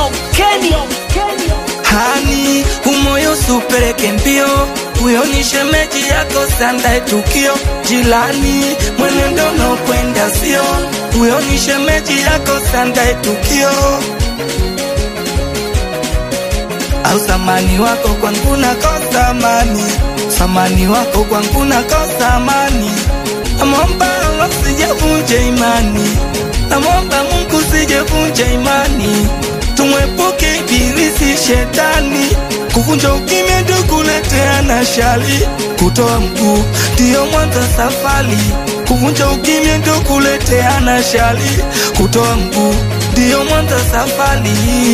Kenny. Hani umoyo supeleke mbio, huyo ni shemeji yako sandae tukio. Jilani mwenendo na kwenda sio, huyo ni shemeji yako sandae tukio. Au samani wako kwangu nakosa amani, samani wako kwangu nakosa amani. Namwomba Allah sijavunja imani, namwomba Mungu sijavunja imani, tumwepuke ibilisi shetani, kuvunja ukimya ndio kuletea na shari, kutoa mguu ndiyo mwanzo safari, kuvunja ukimya ndio kuletea na shari, kutoa mguu ndiyo mwanzo safari.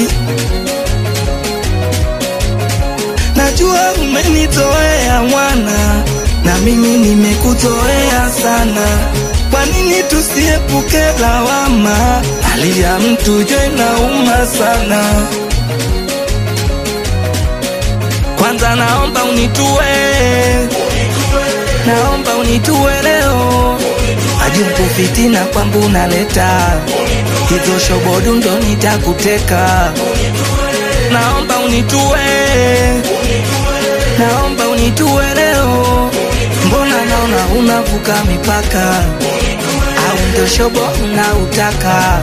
Najua umenitoea mwana, na mimi nimekutoea sana. Kwa nini tusiepuke lawama? Hali ya mtu jo inauma sana. Kwanza naomba unitue, naomba unitue leo. Ajuku fitina kwangu unaleta hizo shobodu, ndo nitakuteka. Naomba unitue, naomba unitue leo. Mbona naona unavuka mipaka, au ndo shobo unautaka?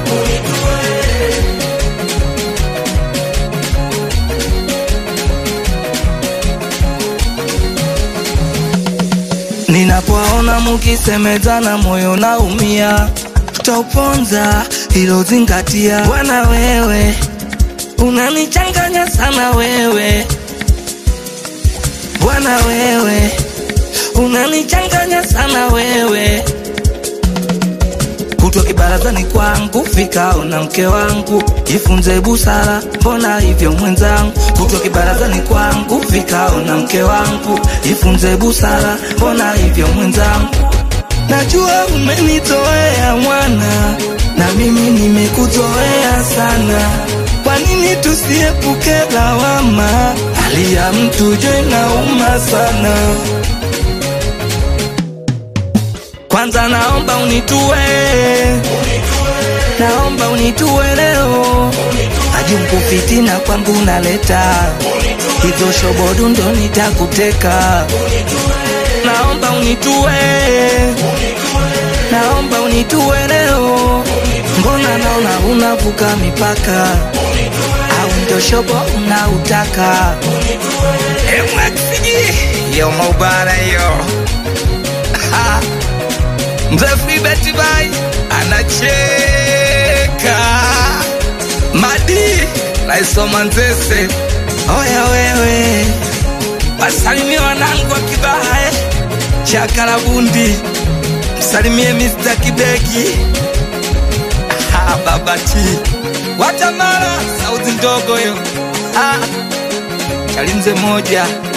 Ninapoona mukisemezana moyo naumia, tauponza hilo zingatia. Bwana wewe unanichanganya sana wewe, Bwana wewe unanichanganya sana wewe, kutwa kibarazani kwangu vikao na mke wangu, jifunze busara, mbona hivyo mwenzangu? Kutwa kibarazani kwangu vikao na mke wangu, jifunze busara, mbona hivyo mwenzangu? Najua umenitoea mwana, na mimi nimekuzoea sana. Kwa nini tusiepuke lawama? Hali ya mtu jo inauma sana. Kwanza naomba unitue, naomba unitue leo. Ajuku fitina kwangu naleta hizo shobodu, ndo nitakuteka. Naomba unitue, naomba unitue leo. Mbona naona unavuka mipaka, au ndo shobo unautaka? Emwaksiji yo maubara yo Mzee Freebet Bai anacheka Madi naisoma Nzese. Oya wewe, wasalimie wanangu wa Kibaha eh, Chakarabundi, msalimie Mr. Kideki Ah, Baba T Watamara, sauti ndogo yo ah, Chalimze moja